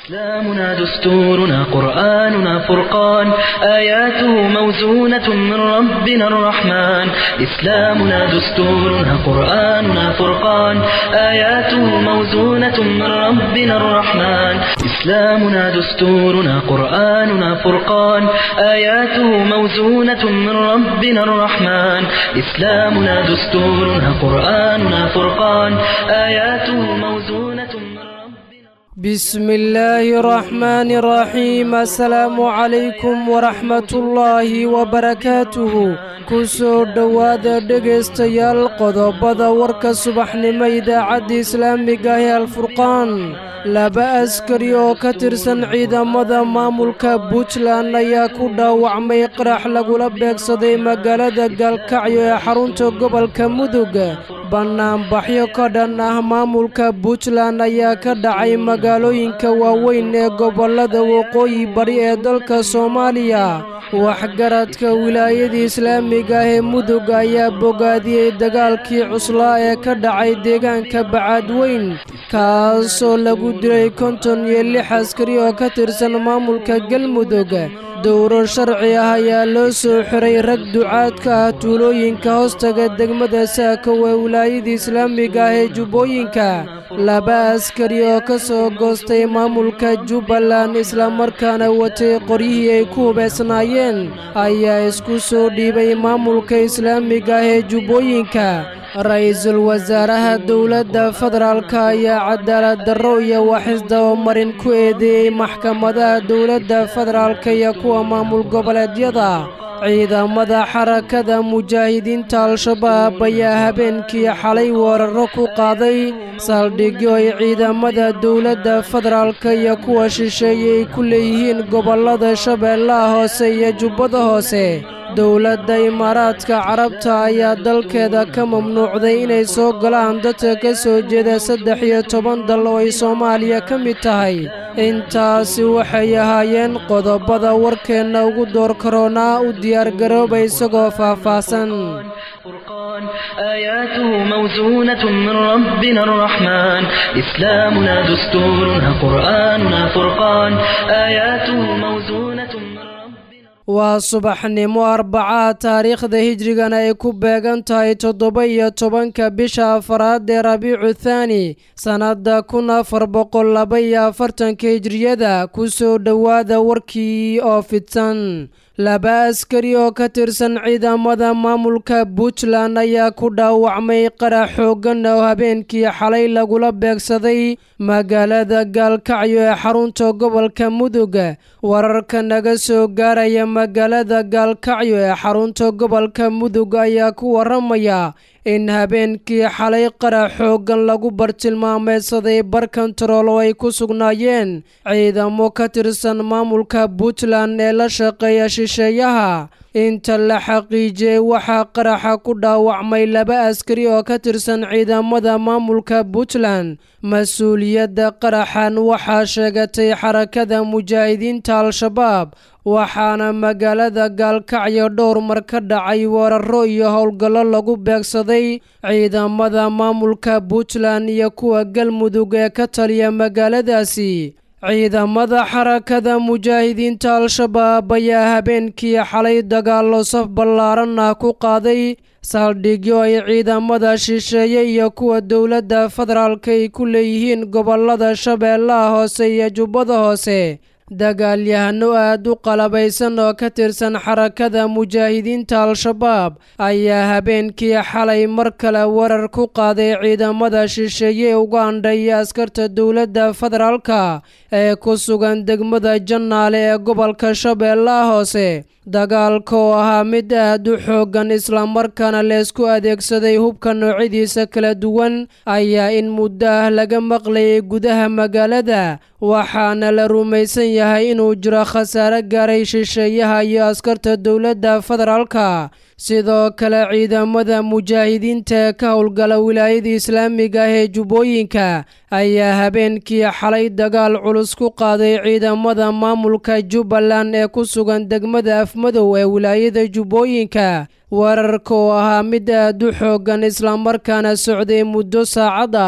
إسلامنا دستورنا قرآننا فرقان آياته موزونة من ربنا الرحمن إسلامنا دستورنا قرآننا فرقان آياته موزونة من ربنا الرحمن إسلامنا دستورنا قرآننا فرقان آياته موزونة من ربنا الرحمن إسلامنا دستورنا قرآننا فرقان آياته موزونة من ربنا بسم الله الرحمن الرحيم السلام عليكم ورحمة الله وبركاته kusoo dhowaada dhegaystayaal qodobada warka subaxnimo idaacadda islaamiga ee alfurqaan laba askari oo ka tirsan ciidamada maamulka puntland ayaa ku dhaawacmay qarax lagula beegsaday magaalada gaalkacyo ee xarunta gobolka mudug bannaanbaxyo ka dhan ah maamulka puntland ayaa ka dhacay magaalooyinka waaweyn ee gobollada waqooyi bari ee dalka soomaaliya waxgaradka wilaayada islaamiga ah ee mudug ayaa bogaadiyey dagaalkii cuslaa ee ka dhacay deegaanka bacaadweyn kaasoo lagu dilay konton iyo lix askari oo ka tirsan maamulka galmudug dowro sharci ah ayaa loo soo xiray rag ducaadka ah tuulooyinka hoostaga degmada saakow ee wilaayada islaamiga ah ee jubbooyinka laba askari oo ka soo goostay maamulka jubbaland islamarkaana watay qoryihii ay ku hubaysnaayeen ayaa isku soo dhiibay maamulka islaamiga ah ee jubbooyinka ra-iisul wasaaraha dowladda federaalka ayaa cadaalad darro iyo waxisdabamarin ku eedeeyey maxkamadaha dowladda federaalka iyo kuwa maamul goboleedyada ciidamada xarakada mujaahidiinta al-shabaab ayaa habeenkii xalay weeraro ku qaaday saldhigyo ay ciidamada dowladda federaalka iyo kuwa shisheeye ay ku leeyihiin gobollada shabeellaha hoose iyo jubbada hoose dowladda imaaraadka carabta ayaa dalkeeda ka mamnuucday inay soo galaan dadka ka soo jeeda saddex iyo toban dal oo ay soomaaliya ka mid tahay intaasi waxay ahaayeen qodobada warkeenna ugu door karoonaa u diyaargarooba isagoo faahfaahsan فرقان آياته موزونة من ربنا الرحمن إسلامنا دستورنا قرآننا فرقان آياته موزونة من ربنا waa subaxnimo arbacaha taariikhda hijrigana ay ku beegan tahay toddoba iyo tobanka bisha afaraad ee rabiicu thaani sannadda kun afar boqol laba iyo afartanka hijriyada ku soo dhowaada warkii oo fidsan laba askari oo ka tirsan ciidamada maamulka puntland ayaa ku dhaawacmay qarax xooggan oo habeenkii xalay lagula beegsaday magaalada gaalkacyo ee xarunta gobolka mudug wararka naga soo gaaraya magaalada gaalkacyo ee xarunta gobolka mudug ayaa ku waramaya in habeenkii xalay qarax xooggan lagu bartilmaameedsaday bar kontarool oo ay ku sugnaayeen ciidamo ka tirsan maamulka puntland ee la shaqeeya shisheeyaha inta la xaqiijiyey waxaa qaraxa ku dhaawacmay laba askari oo ka tirsan ciidamada maamulka puntland mas-uuliyadda qaraxan waxaa sheegatay xarakada mujaahidiinta al-shabaab waxaana magaalada gaalkacyo dhowr mar ka dhacay weeraro iyo howlgallo lagu beegsaday ciidamada maamulka puntland iyo kuwa galmudug ee ka taliya magaaladaasi ciidamada xarakada mujaahidiinta al-shabaab ayaa habeenkii xalay dagaallo saf ballaaran ah ku qaaday saldhigyo ay ciidamada shisheeye iyo kuwa dowladda federaalka ay ku leeyihiin gobollada shabeellaha hoose iyo jubbada hoose dagaalyahano aad u qalabaysan oo ka tirsan xarakada mujaahidiinta al-shabaab ayaa habeenkii xalay mar kale weerar ku qaaday ciidamada shisheeye ugandha iyo askarta dowladda federaalka ee ku sugan degmada jannaale ee gobolka shabeellaha hoose dagaalka oo ahaa mid aad u xooggan islamarkaana leesku adeegsaday hubka noocyadiisa kala duwan ayaa in muddo ah laga maqlayay gudaha magaalada waxaana la rumaysan yahay inuu jiro khasaare gaaray shisheeyaha iyo askarta dowladda federaalka sidoo kale ciidamada mujaahidiinta ee ka howlgala wilaayada islaamiga ah ee jubbooyinka ayaa habeenkii xalay dagaal culus ku qaaday ciidamada maamulka jubbaland ee ku sugan degmada afmadow ee wilaayada jubbooyinka weerarka oo ahaa mid aad u xooggan islamarkaana socday muddo saacad ah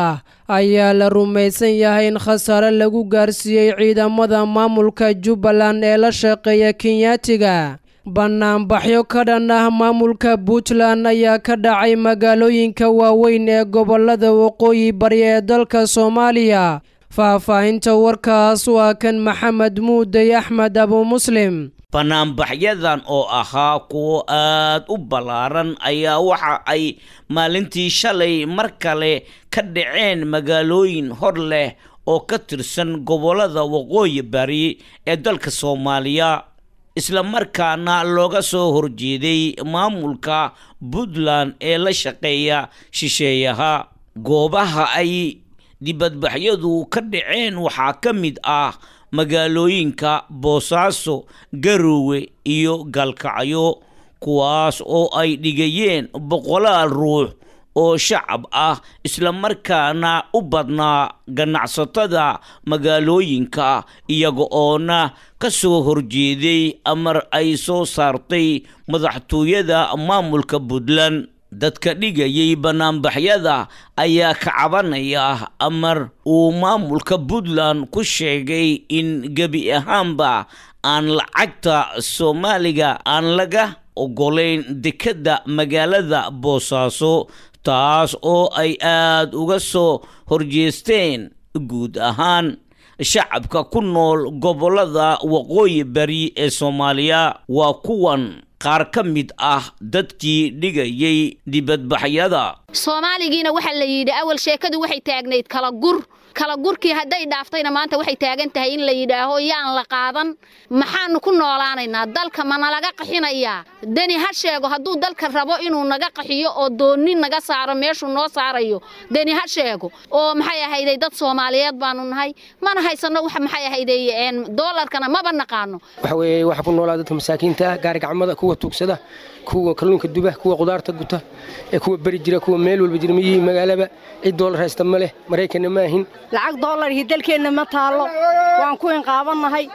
ayaa la rumaysan yahay in khasaare lagu gaarsiiyey ciidamada maamulka jubbaland ee la shaqeeya kenyaatiga banaanbaxyo ka dhan ah maamulka puntland ayaa ka dhacay magaalooyinka waaweyn ee gobolada waqooyi bari ee dalka soomaaliya faahfaahinta warkaas waa kan maxamed muudey axmed abu muslim banaanbaxyadan oo ahaa kuwo aad u ballaaran ayaa waxa ay maalintii shalay mar kale ka dhaceen magaalooyin hor leh oo ka tirsan gobollada waqooyi bari ee dalka soomaaliya isla markaana looga soo horjeeday maamulka puntland ee la shaqeeya shisheeyaha goobaha ay dibadbaxyadu ka dhaceen waxaa ka mid ah magaalooyinka boosaaso garowe iyo gaalkacyo kuwaas oo ay dhigayeen boqolaal ruux oo shacab ah islamarkaana u badnaa ganacsatada magaalooyinka iyaga oona ka soo horjeeday amar ay soo saartay madaxtooyada maamulka puntland dadka dhigayay banaanbaxyada ayaa ka cabanaya amar uu maamulka puntland ku sheegay in gebi ahaanba aan lacagta soomaaliga aan laga ogolayn dekedda magaalada boosaaso taas oo ay aada uga soo horjeesteen guud ahaan shacabka ku nool gobollada waqooyi bari ee soomaaliya waa kuwan qaar ka mid ah dadkii dhigayay dibadbaxyada soomaaligiina waxaa la yidhi awal sheekadu waxay taagnayd kala gur kala gurkii hadday dhaaftayna maanta waxay taagan tahay in la yidhaaho yaan la qaadan maxaanu ku noolaanaynaa dalka ma nalaga qaxinayaa deni ha sheego hadduu dalka rabo inuu naga qaxiyo oo doonni naga saaro meeshuu noo saarayo deni ha sheego oo maxay ahayday dad soomaaliyeed baanu nahay mana haysanno wax maxay ahayday doolarkana maba naqaano waxa weeye waxa ku noolaa dadka masaakiinta ah gaari gacmada kuwa tuugsada kuwa kalluunka duba kuwa qudaarta guta ee kuwa beri jira kuwa meel walba jira miyihii magaalaba cid doolar haysta ma leh maraykanna ma ahin lacag doolarhii dalkeenna ma taallo waan ku inqaabannahay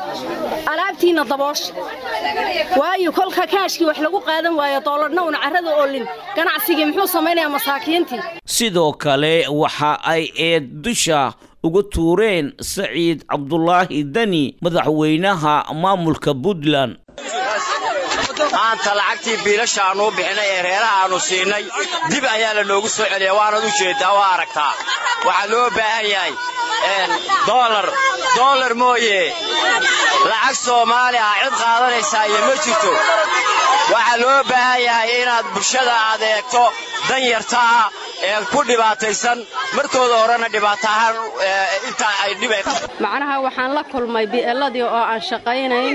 alaabtiinna daboosha waayo kolka kaashkii wax lagu qaadan waayo doolarna una carrada oolin ganacsigii muxuu samaynayaa masaakiintii sidoo kale waxa ay eed dusha uga tuureen saciid cabdulaahi deni madaxweynaha maamulka puntland maanta lacagtii biilasha aannu u bixinay ee reeraha aannu siinay dib ayaa la noogu soo celiya waanad u jeeddaa waa aragtaa waxaa loo baahan yahay doolar doolar mooye lacag soomaali ah cid qaadanaysaa iyo ma jirto waxaa loo baahan yahay inaad bulshada aad eegto dan yarta ah ee ku dhibaataysan markooda horena dhibaato ahaan intaa ay dhib macnaha waxaan la kulmay bi'eladii oo aan shaqaynayn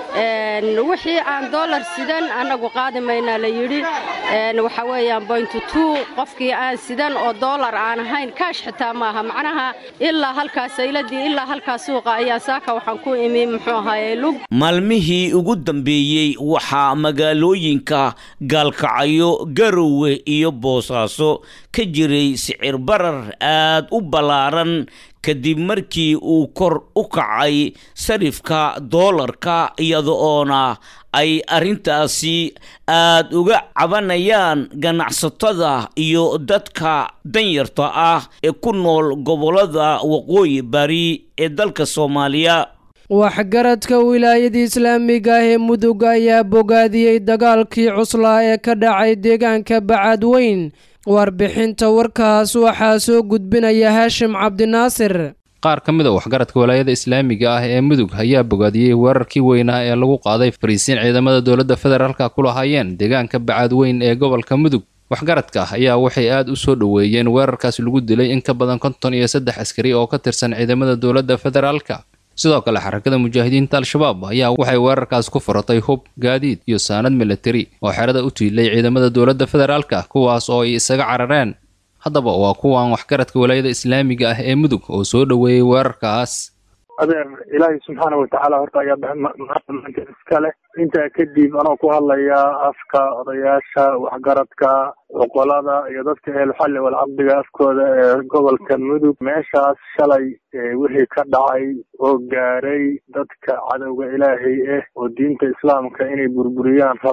wixii aan doolar sidan annagu qaadi maynaa la yidhi waxa weeyaan boyntu tuu qofkii aan sidan oo doolar aan ahayn kaash xitaa maaha macnaha ilaa halkaas sayladii ilaa halkaas suuqa ayaa saaka waxaan ku imi muxuu ahaaye lug maalmihii ugu dambeeyey waxaa magaalooyinka gaalkacyo garowe iyo boosaaso ka jiray sicir barar aad u ballaaran kadib markii uu kor u kacay sarifka doolarka iyada oona ay arrintaasi aad uga cabanayaan ganacsatada iyo dadka danyarta ah ee ku nool gobollada waqooyi bari ee dalka soomaaliya waxgaradka wilaayada islaamiga ah ee mudug ayaa bogaadiyey dagaalkii cuslaa ee ka dhacay deegaanka bacadweyn warbixinta warkaas waxaa soo gudbinaya haashim cabdinaasir qaar ka mid a waxgaradka walaayada islaamiga ah ee mudug ayaa bogaadiyey weerarkii weynaa ee lagu qaaday fariisiin ciidamada dowladda federaalka ku lahaayeen deegaanka bacadweyn ee gobolka mudug waxgaradka ayaa waxay aad u soo dhoweeyeen weerarkaas lagu dilay in ka badan konton iyo saddex askari oo ka tirsan ciidamada dowladda federaalka sidoo kale xarakada mujaahidiinta al-shabaab ayaa waxay weerarkaas ku furatay hub gaadiid iyo saanad militari oo xerada u tiilay ciidamada dowladda federaalka kuwaas oo ay isaga carareen haddaba waa kuwan waxgaradka walaayada islaamiga ah ee mudug oo soo dhoweeyey weerarkaas adeer ilaahay subxaana watacaala horta ayaa maanta iska leh intaa kadib anoo ku hadlaya afka odayaasha waxgaradka cuqolada iyo dadka ehelxalli walcaqdiga afkooda ee gobolka mudug meeshaas shalay wixii ka dhacay oo gaaray dadka cadowga ilaahay ah oo diinta islaamka inay burburiyaan raba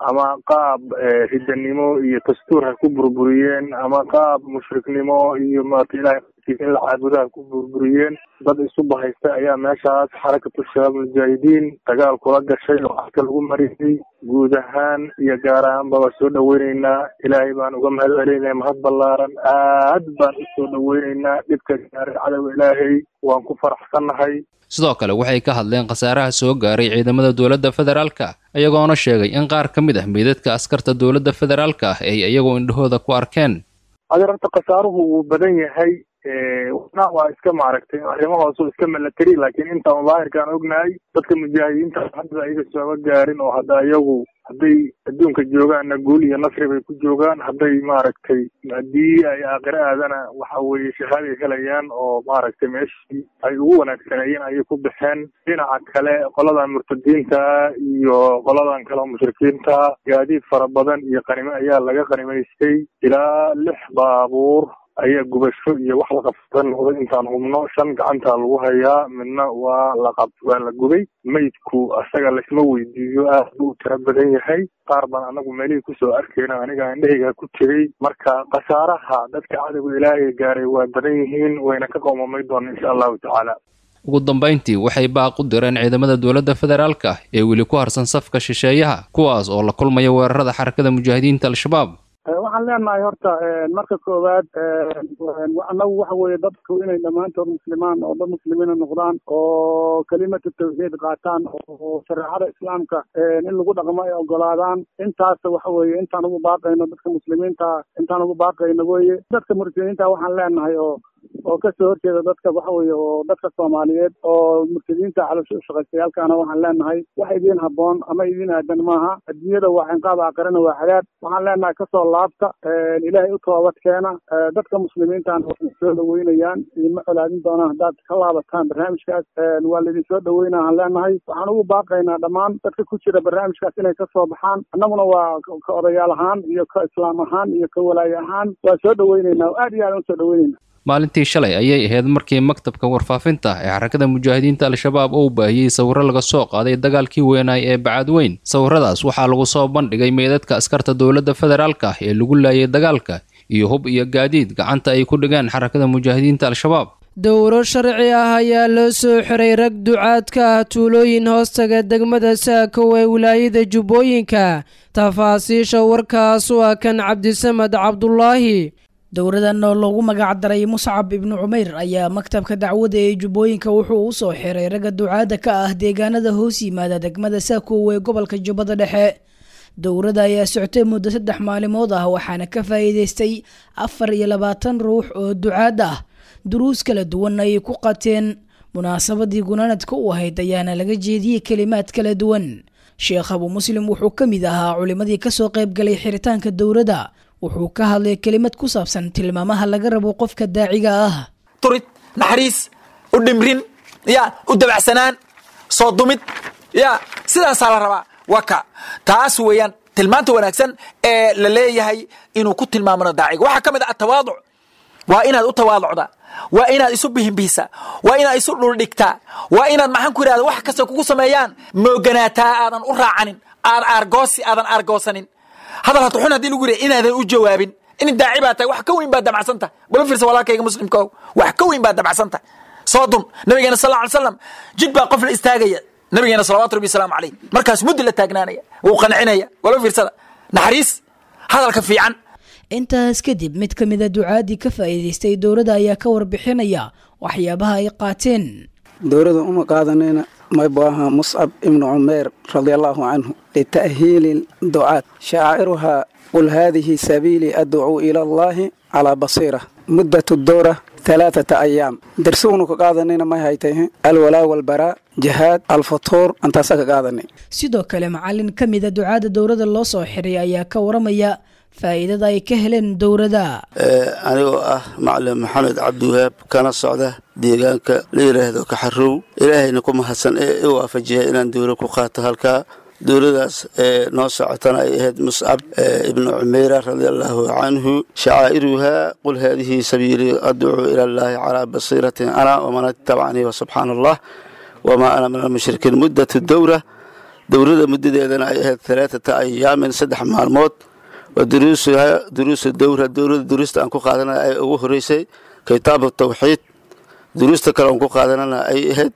ama qaab ridanimo iyo dastuur ha ku burburiyeen ama qaab mushriknimo iyo maarata ilahay in la caabudaha ku burburiyeen dad isu bahaysta ayaa meeshaas xarakatu shabaab mujaahidiin dagaal kula gashay oo afka lagu mariyey guud ahaan iyo gaar ahaanba waa soo dhaweyneynaa ilaahay baan uga mahad celinaya mahad ballaaran aad baan usoo dhaweyneynaa dhibka gaaray cadowga ilaahay waan ku faraxsannahay sidoo kale waxay ka hadleen khasaaraha soo gaaray ciidamada dowladda federaalka iyagoona sheegay in qaar ka mid ah meydadka askarta dowladda federaalka ah ay iyagoo indhahooda ku arkeen adeer horta khasaaruhu wuu badan yahay wana waa iska maaragtay arrimo hoose iska milatary laakiin intaan daahirkaan ognahay dadka mujaahidiinta hadda ayaga sooma gaarin oo hadda ayagu hadday adduunka joogaanna guul iyo nasri bay ku joogaan hadday maaragtay haddii ay aakhire aadana waxa weeye shahaaday helayaan oo maaragtay meeshii ay ugu wanaagsaneeyeen ayay ku baxeen dhinaca kale qoladan murtadiinta iyo qoladan kale oo mushrikiinta gaadiid fara badan iyo qanimo ayaa laga qanimaystay ilaa lix baabuur ayaa gubasho iyo wax la qabsada noqday intaan hubno shan gacantaa lagu hayaa midna waa laqab waa la gubay meydku asaga laysma weydiiyo aad buu u tira badan yahay qaar baan anagu meelihii kusoo arkayna aniga indhahayga ku tegey marka khasaaraha dadka cadowga ilaahay gaaray waa badan yihiin wayna ka qoomamay doona insha allahu tacaala ugu dambayntii waxay baaq u direen ciidamada dowladda federaalka ah ee weli ku harsan safka shisheeyaha kuwaas oo la kulmaya weerarada xarakada mujaahidiinta al-shabaab waxaan leenahay horta marka koowaad anagu waxa weeye dadku inay dhammaantood muslimaan oo dad muslimiina noqdaan oo kelimatu tawxiid qaataan oo shareecada islaamka in lagu dhaqmo ay ogolaadaan intaas waxa weeye intaan ugu baaqayno dadka muslimiinta intaan ugu baaqayno weye dadka murtadiinta waxaan leenahay oo oo kasoo horjeeda dadka waxa weeye oo dadka soomaaliyeed oo murtadiinta calosho ushaqaystayaalkaana waxaan leenahay wax idiin habboon ama idiin aadan maaha adduunyada waa cinqaab aakhirana waa cadaab waxaan leenahay kasoo laabta ilaahay u toobad keena dadka muslimiintaana waxay soo dhaweynayaan idinma colaadin doonaan haddaad ka laabataan barnaamijkaas waa laidin soo dhaweynaa aan leenahay waxaan ugu baaqaynaa dhammaan dadka ku jira barnaamijkaas inay kasoo baxaan annaguna waa ka odayaal ahaan iyo ka islaam ahaan iyo ka walaaye ahaan waa soo dhaweyneynaa oo aad iyo aad usoo dhaweyneyna maalintii shalay ayay ahayd markii maktabka warfaafinta ee xarakada mujaahidiinta al-shabaab uu baahiyey sawirro laga soo qaaday dagaalkii weynaay ee bacadweyn sawirradaas waxaa lagu soo bandhigay meydadka askarta dowladda federaalka ah ee lagu laayay dagaalka iyo hub iyo gaadiid gacanta ay ku dhigeen xarakada mujaahidiinta al-shabaab dowro sharci ah ayaa loo soo xiray rag ducaadka ah tuulooyin hoostaga degmada saakow ee wilaayada jubbooyinka tafaasiisha warkaas waa kan cabdisamed cabdulaahi dowradan oo loogu magac daray muscab ibnu cumeyr ayaa maktabka dacwada ee jubbooyinka wuxuu u soo xiray ragga ducaada ka ah deegaanada hoos yimaada degmada saakow ee gobolka jubbada dhexe dowrada ayaa soctay muddo saddex maalimood ah waxaana ka faa'iidaystay afar iyo labaatan ruux oo ducaad ah duruus kala duwan ayay ku qateen munaasabadii gunaanadka u ahayd ayaana laga jeediyey kelimaad kala duwan sheekh abu muslim wuxuu ka mid ahaa culimadii kasoo qaybgalay xiritaanka dowrada wuxuu ka hadlay kelimad ku saabsan tilmaamaha laga rabo qofka daaciga ah turid naxariis u dhimrin ya u dabacsanaan soo dumid ya sidaasaa la rabaa waa ka taas weeyaan tilmaanta wanaagsan ee la leeyahay inuu ku tilmaamano daaciga waxaa ka mid ah atawaaduc waa inaad u tawaaducda waa inaad isu bihinbihisa waa inaad isu dhuldhigtaa waa inaad maxaan ku yidhahda wax kasta kugu sameeyaan mooganaataa aadan u raacanin aad aargoosi aadan aargoosanin hadal hata xun haddii lagu yidhi inaadan u jawaabin in daaci baa tahay wax ka weyn baad damacsan tahay bala fiirsa walaalkayga muslimka o wax ka weyn baad damacsan tahay soo dun nabigeena sal lla ly slam jid baa qof la istaagaya nabigeena salawatu rabbi wasalaamu calayh markaas muddi la taagnaanaya wuu qancinaya wala fiirsada naxariis hadalka fiican intaas kadib mid ka mida ducaadii ka faa'iidaystay dowladda ayaa ka warbixinaya waxyaabaha ay qaateen dowladda uma qaadanayna maybaha muscab ibnu cumeer radia allahu canhu lita'hiili ducaad shaaciruhaa qul haadihi sabiilii adcuu ila allahi calaa basiira muddatu dowra halaathata ayaam darsugunu ka qaadanayna may haytay alwalaa walbaraa jihaad alfutuur antaasa ka qaadanay sidoo kale macalin ka mida ducaadda dowladda loo soo xiray ayaa ka waramaya faa'iidada ay ka heleen dowladda anigoo ah macalin maxamed cabdiwahaab kana socda deegaanka la yidhaahdo kaxarow ilaahayna ku mahadsan ee i waafajiya inaan dowla ku qaato halkaa dowladaas ee noo socotana ay ahayd muscab ibnu cumeyra radia allaahu canhu shacaa'iruhaa qul haadihi sabiilii adcuu ila allaahi calaa basiiratin ana waman ittabacanii wasubxaana allah wamaa ana min almushrikiin muddatu dowra dowrada muddadeedana ay ahayd alaaata ayaamin saddex maalmood waa duruusuha duruusu dowra dowrada duruusta aan ku qaadanana ay ugu horeysay kitaabu tawxiid duruusta kale aan ku qaadanana ay ahayd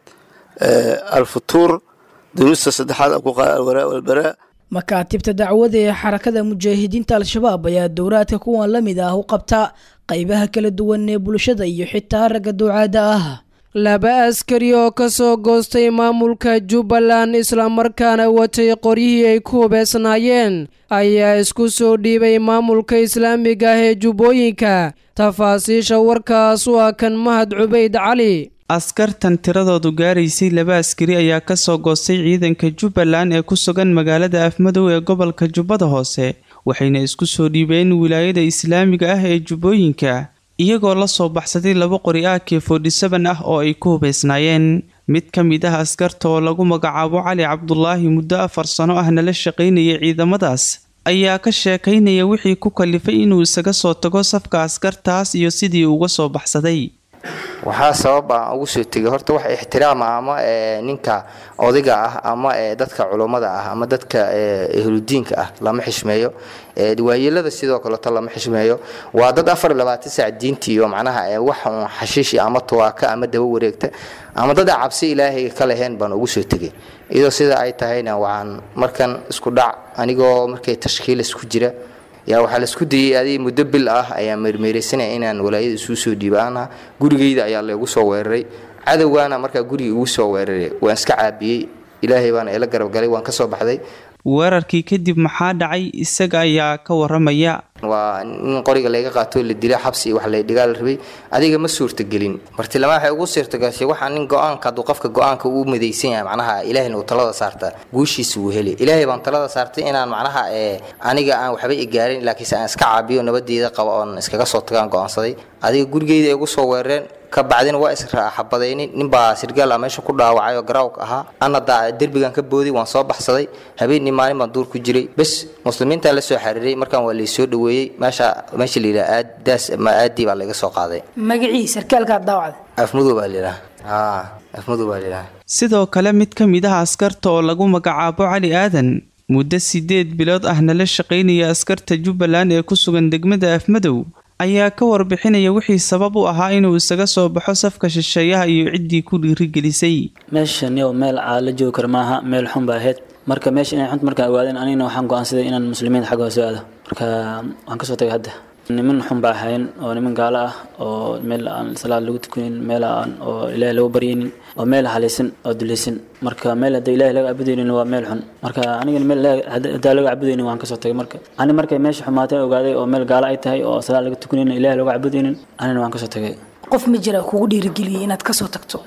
alfutuur duruusta saddexaad aan ku qaada alwaraa walbaraa makaatibta dacwada ee xarakada mujaahidiinta al-shabaab ayaa dowraadka kuwan la mid ah u qabta qaybaha kala duwan ee bulshada iyo xitaa ragga ducaada ah laba askari oo ka soo goostay maamulka jubbaland islamarkaana watay qoryihii ay ku hubeysnaayeen ayaa isku soo dhiibay maamulka islaamiga ah ee jubbooyinka tafaasiisha warkaas waa kan mahad cubayd cali askartan tiradoodu gaaraysay laba askari ayaa ka soo goostay ciidanka jubbaland ee ku sugan magaalada afmadow ee gobolka jubbada hoose waxayna isku soo dhiibeen wilaayada islaamiga ah ee jubbooyinka iyagoo la soo baxsaday laba qori a k forty-seven ah oo ay ku hubeysnaayeen mid ka mid ah askarta oo lagu magacaabo cali cabdulaahi muddo afar sano ahna la shaqaynayay ciidamadaas ayaa ka sheekaynaya wixii ku kalifay inuu isaga soo tago safka askartaas iyo sidii uga soo baxsaday waxaa sabab aan ugu soo tegay horta wax ixtiraama ama ninka odayga ah ama dadka culummada ah ama dadka ehludiinka ah lama xishmeeyo waayeelada sidoo kaleeto lama xishmeeyo waa dad afar iyo labaatan saac diintii iyo macnaha wax uun xashiishi ama tuwaaka ama daba wareegta ama dad aan cabsi ilaahay ka lahayn baan ugu soo tegay iyadoo sida ay tahayna waxaan markan isku dhac anigoo markay tashkiilis ku jira yaa waxaa laisku dayay adig muddo bil ah ayaa meermeeraysanaya inaan walaayada isuu soo dhiibaana gurigayda ayaa laygu soo weeraray cadowgaana markaa guriga igu soo weeraray waan iska caabiyey ilaahay baana ila garabgalay waan ka soo baxday weerarkii kadib maxaa dhacay isaga ayaa ka waramaya waa nin qoriga layga qaatoo la dila xabsi wax laydhigaa la rabay adiga ma suurtagelin martilama waxay ugu suurtagashay waxaa nin go-aanka hadduu qofka go-aanka uu madaysan yahay macnaha ilaahayna uu talada saarta guushiisa wuu heli ilaahay baan talada saartay inaan macnaha aniga aan waxba igaarin laakiinse aan iska caabiyo nabadeeda qaba oon iskaga soo tagaan go-aansaday adiga gurigeyda ay ugu soo weerareen ka bacdina waa israaxabadaynin ninbaa sirgaal ah meesha ku dhaawacay oo garaawka ahaa ana daa derbigan ka booday waan soo baxsaday habeenii maalin baan duur ku jiray bes muslimiintaa la soo xiriiray markaan waa laysoo dhaweeyey meesha meesha la yidhaha aad daas ma aadii baa laga soo qaaday magacii sarkaalkaa daawacda afmudow baa layidhaha haa afmudow baa layidhaha sidoo kale mid ka mid ah askarta oo lagu magacaabo cali aadan muddo sideed bilood ahna la shaqaynaya askarta jubbaland ee ku sugan degmada afmadow ayaa ka warbixinaya wixii sabab u ahaa inuu isaga soo baxo safka shisheeyaha iyo ciddii ku dhiirigelisay meeshan yow meel la joogi kara maaha meel xun ba ahayd marka meesha inay xunt markaan ogaadeen anigana waxaan go-aansaday inaan muslimiinta xagga hoose aado marka waan kasoo tagay hadda niman xun baa ahayn oo niman gaalo ah oo meel aan salaad lagu tukanin meel aan oo ilaahay lagu baryaynin oo meel halaysan oo dulaysan marka meel hadda ilaahay laga cabudaynin waa meel xun marka anigana meel haddaa laga cabudaynin waan kasoo tagay marka ani markay meesha xumaatay ogaaday oo meel gaalo ay tahay oo salaad laga tukanin ilaahay lagu cabudaynin anina waan kasoo tagay qof ma jira kugu dhiirigeliyay inaad kasoo tagto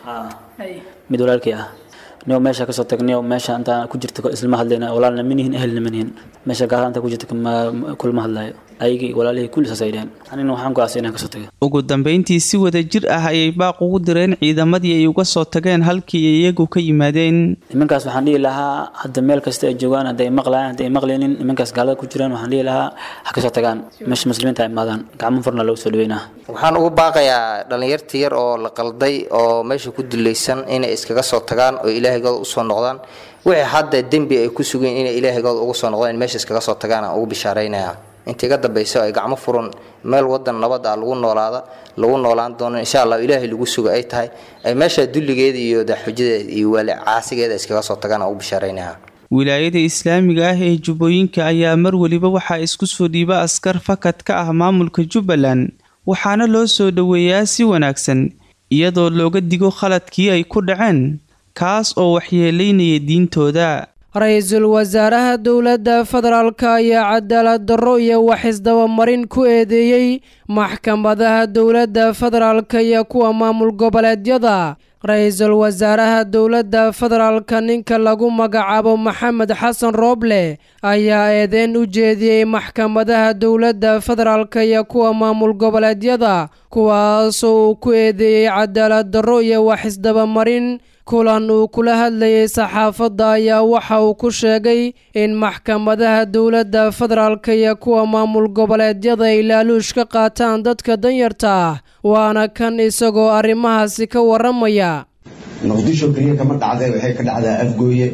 mid walaalkii ah niyo meesha kasoo tagniyo meesha intaan ku jirta islama hadlayna walaalna manihin ehelna manihin meesha gaala intaan ku jirta kulma hadlayo ayagii walaalihii kulli saas ay dheheen anina waxaan go'aasay inaan kasoo taga ugu dambayntii si wada jir ah ayay baaq ugu direen ciidamadii ay uga soo tageen halkii ay iyagu ka yimaadeen nimankaas waxaan dhihi lahaa hadda meel kasta ay joogaan hadda ay maqlayaan hadda ay maqlaynin nimankaas gaalada ku jiraan waxaan dhihi lahaa ha kasoo tagaan meesha muslimiinta ay imaadaan gacmo furna lagu soo dhaweynaa waxaan ugu baaqayaa dhallinyarta yar oo la qalday oo meesha ku dulaysan inay iskaga soo tagaan oo ilaahigooda usoo noqdaan wixii hadda dembi ay ku sugeen inay ilaahigooda ugu soo noqdaan meesha iskaga soo tagaan aan ugu bishaaraynayaa inta iga dambayso ay gacmo furan meel wadan nabad ah lagu noolaada lagu noolaan doono insha allah ilaahay lagu suga ay tahay ay meesha dulligeeda iyo daxujadeeda iyo waali caasigeeda iskaga soo tagaan aan ugu bishaaraynayaa wilaayada islaamiga ah ee jubbooyinka ayaa mar weliba waxaa isku soo dhiiba askar fakad ka ah maamulka jubbaland waxaana loo soo dhoweeyaa si wanaagsan iyadoo looga digo khaladkii ay ku dhaceen kaas oo waxyeelaynaya diintooda ra-iisul wasaaraha dowladda federaalk ayaa cadaalad darro iyo wax isdabamarin ku eedeeyey maxkamadaha dowladda federaalk iyo kuwa maamul goboleedyada ra-iisul wasaaraha dowladda federaalka ninka lagu magacaabo maxamed xasan rooble ayaa eedeyn u jeediyey maxkamadaha dowladda federaalk iyo kuwa maamul goboleedyada kuwaasoo uu ku eedeeyey cadaalad darro iyo wax isdabamarin kulan uu kula hadlayay saxaafadda ayaa waxa uu ku sheegay in maxkamadaha dowladda federaalka iyo kuwa maamul goboleedyada ay laaluush ka qaataan dadka danyarta ah waana kan isagoo arrimahaasi ka waramaya muqdisho keliya kama dhacdee waxay ka dhacdaa afgooye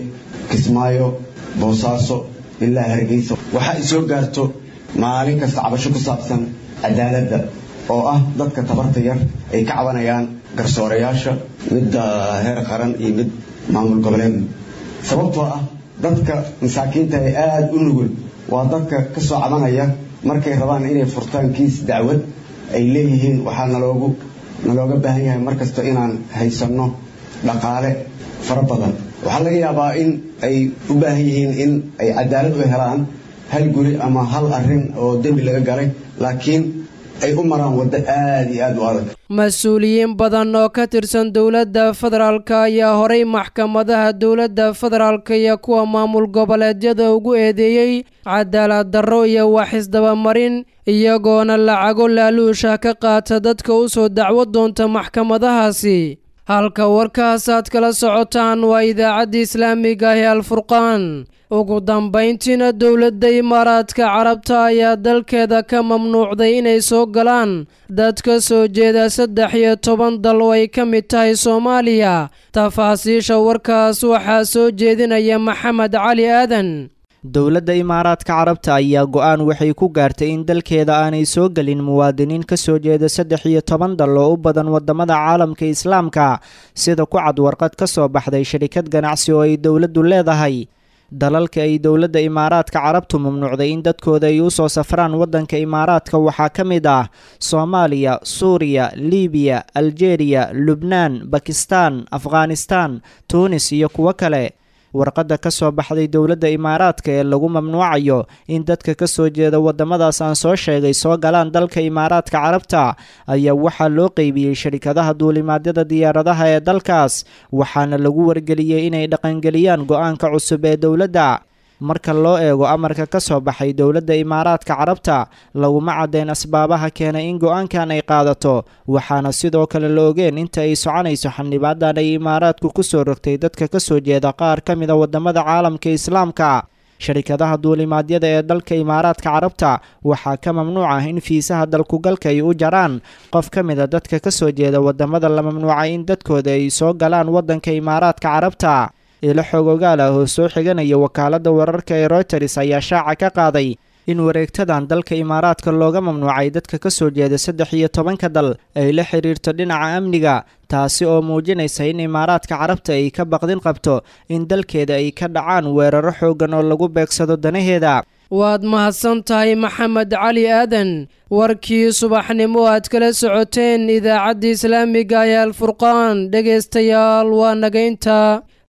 kismaayo boosaaso ilaa hargeysa waxa ay soo gaarto maalin kasta cabasho ku saabsan cadaaladda oo ah dadka tabarta yar ay ka cabanayaan garsoorayaasha midda heer qaran iyo mid maamul goboleed sababtoo ah dadka masaakiinta ee aada u nugul waa dadka ka soo cabanaya markay rabaan inay furtaan kiis dacwad ay leeyihiin waxaa naloogu nalooga baahan yahay mar kasta inaan haysanno dhaqaale fara badan waxaa laga yaabaa in ay u baahan yihiin in ay cadaalad u helaan hal guri ama hal arrin oo dembi laga galay laakiin ay u maraan waddo aada iyo aada u adag mas-uuliyiin badan oo ka tirsan dowladda federaalk ayaa horay maxkamadaha dowladda federaalk iyo kuwa maamul goboleedyada ugu eedeeyey cadaalad darro iyo waxisdabamarin iyagoona lacago laaluusha ka qaata dadka u soo dacwo doonta maxkamadahaasi halka warkaas aad kala socotaan waa idaacadda islaamiga ah ee alfurqaan ugu dambayntiina dowladda imaaraadka carabta ayaa dalkeeda ka mamnuucday inay soo galaan dad ka soo jeeda saddex iyo toban dal oo ay ka mid tahay soomaaliya tafaasiisha warkaas waxaa soo jeedinaya maxamed cali aadan dowladda imaaraadka carabta ayaa go-aan waxay ku gaartay in dalkeeda aanay soo gelin muwaadiniin ka soo jeeda saddex iyo toban dal oo u badan wadamada caalamka islaamka sida ku cad warqad ka soo baxday shirikad ganacsi oo ay dowladdu leedahay dalalka ay dowladda imaaraadka carabtu mamnuucday in dadkooda ay u soo safraan waddanka imaaraadka waxaa ka mid ah soomaaliya suuriya libiya aljeeriya lubnaan bakistaan afghanistaan tuunis iyo kuwo kale warqadda ka soo baxday dowladda imaaraadka ee lagu mamnuucayo in dadka ka soo jeeda waddamadaas aan soo sheegay soo galaan dalka imaaraadka carabta ayaa waxaa loo qeybiyey sharikadaha duulimaadyada diyaaradaha ee dalkaas waxaana lagu wargeliyey inay dhaqangeliyaan go-aanka cusub ee dowladda marka loo eego amarka ka soo baxay dowladda imaaraadka carabta laguma caddeyn asbaabaha keenay in go-aankan ay qaadato waxaana sidoo kale la ogeen inta ay soconayso xildhibaadan ay imaaraadku ku soo rogtay dadka ka soo jeeda qaar ka mid a waddamada caalamka islaamka sharikadaha duulimaadyada ee dalka imaaraadka carabta waxaa ka mamnuuc ah in fiisaha dalkugalka ay u jaraan qof ka mid a dadka ka soo jeeda waddamada la mamnuucay in dadkooda ay soo galaan waddanka imaaraadka carabta ilo xog ogaal ah oo soo xiganaya wakaaladda wararka ee royters ayaa shaaca ka qaaday in wareegtadan dalka imaaraadka looga mamnuucay dadka ka soo jeeda saddex iyo tobanka dal ay la xiriirto dhinaca amniga taasi oo muujinaysa in imaaraadka carabta ay ka baqdin qabto in dalkeeda ay ka dhacaan weeraro xooggan oo lagu beegsado danaheeda waad mahadsan tahay maxamed cali aadan warkii subaxnimo aad kala socoteen idaacadda islaamiga ee alfurqaan dhegaystayaal waa nagaynta